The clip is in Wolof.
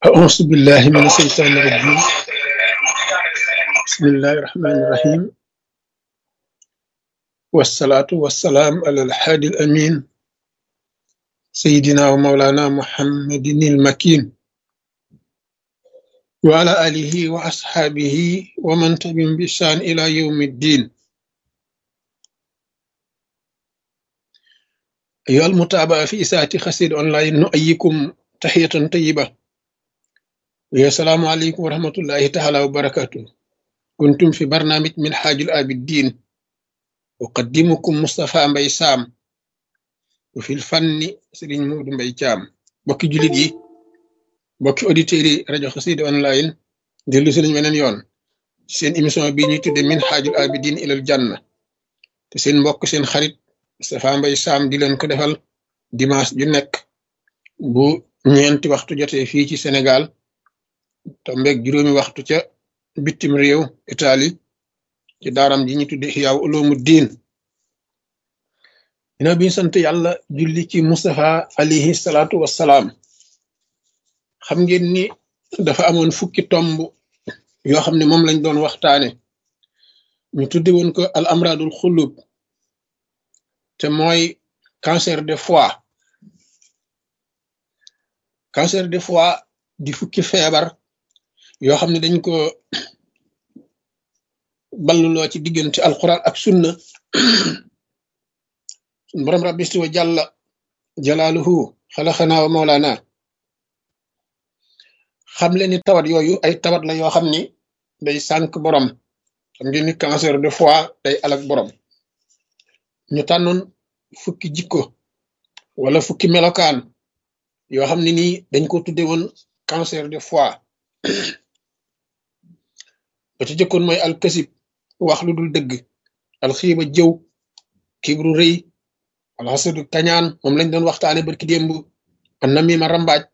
أعوذ بالله من الشيطان الرجيم بسم الله الرحمن الرحيم والصلاة والسلام على الحادي الأمين سيدنا ومولانا محمد المكين وعلى آله وأصحابه ومن تبعهم بإحسان إلى يوم الدين أيها المتابعة في إساءة خسير أونلاين نؤيكم تحية طيبة ويا السلام عليكم ورحمة الله تعالى وبركاته كنتم في برنامج من حاج الآبدين أقدمكم مصطفى مبي سام وفي الفن سرين مود مبي جام بوكي جوليت yi bokki auditeurs yi rajo xasida online dellu si nañ weneen yoon ci seen émission bi ñuy tudde min xaajul abidin ilal janna te seen mbokk seen xarit Moustapha Mbaye Sam di leen ko defal dimanche ju nekk bu ñeenti waxtu jotee fii ci Sénégal tombeeg juróomi waxtu ca bitim réew Italie ci daaram ji ñu tudde Ihyaa Uloomu Diin dina bi sant yàlla julli ci Moustapha alayhi salaatu wassalaam xam ngeen ni dafa amoon fukki tomb yoo xam ne moom lañ doon waxtaane ñu tudde woon ko al amradul xulub te mooy cancer de foie cancer de foie di fukki feebar yoo xam ne dañ ko balluloo ci diggante alquran ak sunna sun borom rabbi wa jàlla jalaaluhu xalaxanaa wa mawlaana xam leen ni tawat yooyu ay tawat la yoo xam ni day sànk borom xam ngeen ni cancer de foie day alak borom ñu tànnoon fukki jikko wala fukki melokaan yoo xam ne nii dañ ko tudde woon cancer de foie ba ci jëkkoon mooy alkasib wax lu dul dëgg alxiiba jëw kibru rëy alxasadu kañaan moom lañ doon waxtaane barki démb an namima rambaaj